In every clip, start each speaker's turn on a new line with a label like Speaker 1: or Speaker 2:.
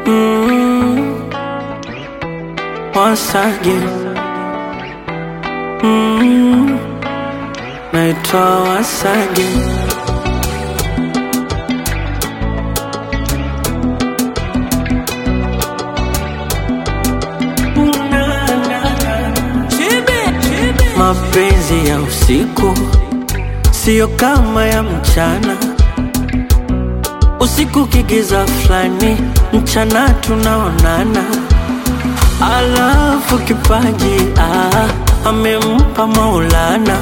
Speaker 1: Mm, once again. Mm, naitwa once again. Mapenzi ya usiku siyo kama ya mchana. Usiku kigiza fulani, mchana tunaonana. Alafu kipaji ah, amempa Maulana,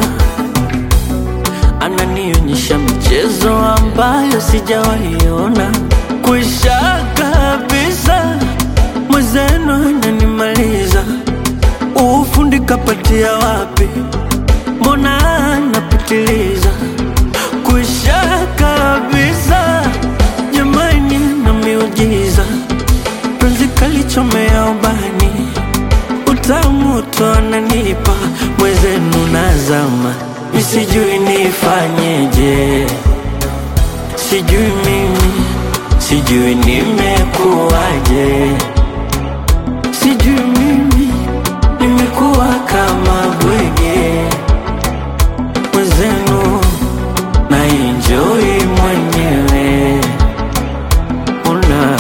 Speaker 1: ananionyesha michezo ambayo sijawaiona. Kwisha kabisa, mwenzenu ananimaliza. Ufundi kapatia wapi? Mbona anapitiliza? Kwisha kabisa, jamani, na miujiza penzi kalichomea ubani, utamu tu ananipa mwezenu, nazama misijui nifanyeje, sijui mimi, sijui nimekuwaje, sijui mimi nimekuwa kama bwege mwezenu, na enjoy mwenyewe una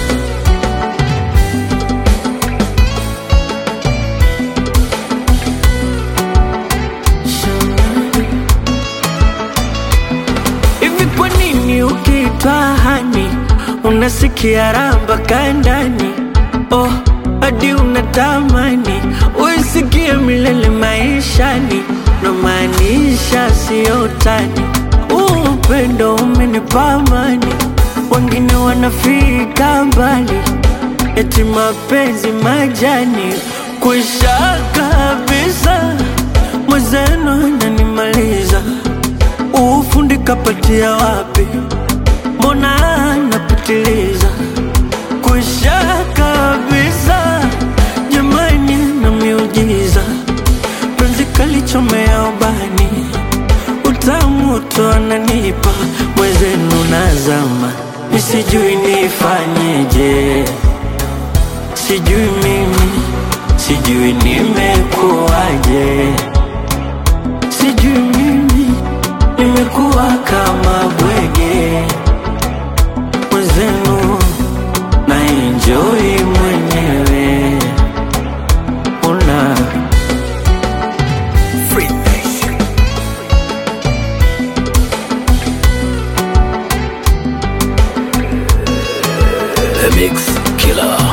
Speaker 1: Hivi kwa nini ukiitwa hani unasikia raha mpaka ndani? Oh, hadi unatamani uisikie milele maishani, na maanisha siyo utani. Huu upendo umenipa amani, wengine wanafika mbali, eti mapenzi majani kwisha kabisa, mwenzenu ananimaliza ufundi kapatia wapi? Mbona anapitiliza? Kwisha kabisa, jamani, na miujiza penzi kalichomea ubani, utamu tu ananipa mwezenu, nazama misijui nifanyeje, sijui mimi, sijui nimekuwaje, sijui mimi nimekuwa kama bwege mwenzenu, na enjoy mwenyewe una
Speaker 2: The Mix Killer.